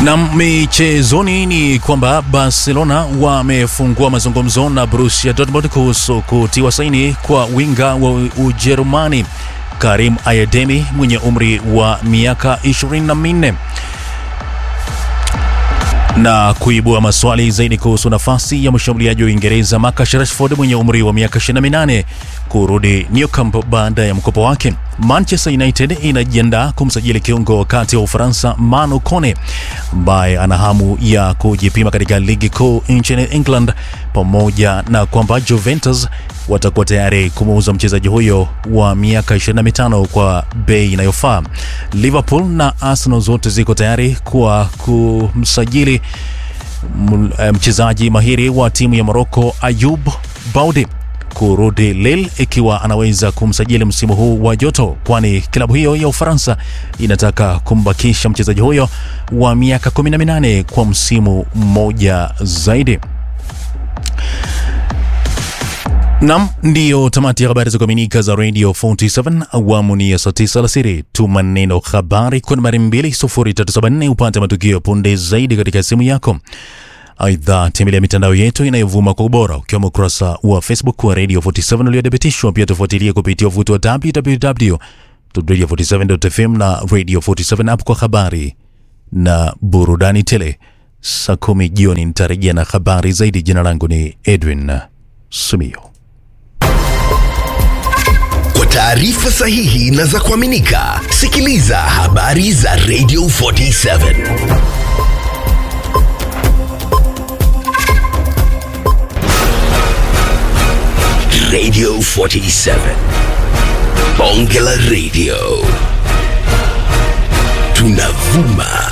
Na michezoni ni kwamba Barcelona wamefungua mazungumzo na Borussia Dortmund kuhusu kutiwa saini kwa winga wa Ujerumani Karim Ayademi mwenye umri wa miaka 24 na kuibua maswali zaidi kuhusu nafasi ya mshambuliaji wa Uingereza Marcus Rashford mwenye umri wa miaka 28 kurudi Nou Camp baada ya mkopo wake. Manchester United inajiandaa kumsajili kiungo wakati wa Ufaransa Manu Kone ambaye ana hamu ya kujipima katika ligi kuu nchini England, pamoja na kwamba Juventus watakuwa tayari kumuuza mchezaji huyo wa miaka 25 kwa bei inayofaa. Liverpool na Arsenal zote ziko tayari kwa kumsajili mchezaji mahiri wa timu ya Morocco Ayoub Baudi kurudi Lille ikiwa anaweza kumsajili msimu huu wa joto, kwani klabu hiyo ya Ufaransa inataka kumbakisha mchezaji huyo wa miaka 18 kwa msimu mmoja zaidi. Nam, ndiyo tamati ya habari za kuaminika za Radio 47 awamu ni ya saa 9 alasiri. Tuma neno habari kwa nambari 20374 upate matukio punde zaidi katika simu yako. Aidha, tembelea mitandao yetu inayovuma kwa ubora ukiwemo ukurasa wa Facebook wa Radio 47 uliothibitishwa. Pia tufuatilie kupitia uvuti wa www.radio47.fm na Radio 47 app kwa habari na burudani tele. Saa kumi jioni nitarejea na habari zaidi. Jina langu ni Edwin Sumio. Kwa taarifa sahihi na za kuaminika, sikiliza habari za Radio 47. Radio 47. Bonge la Radio. Tunavuma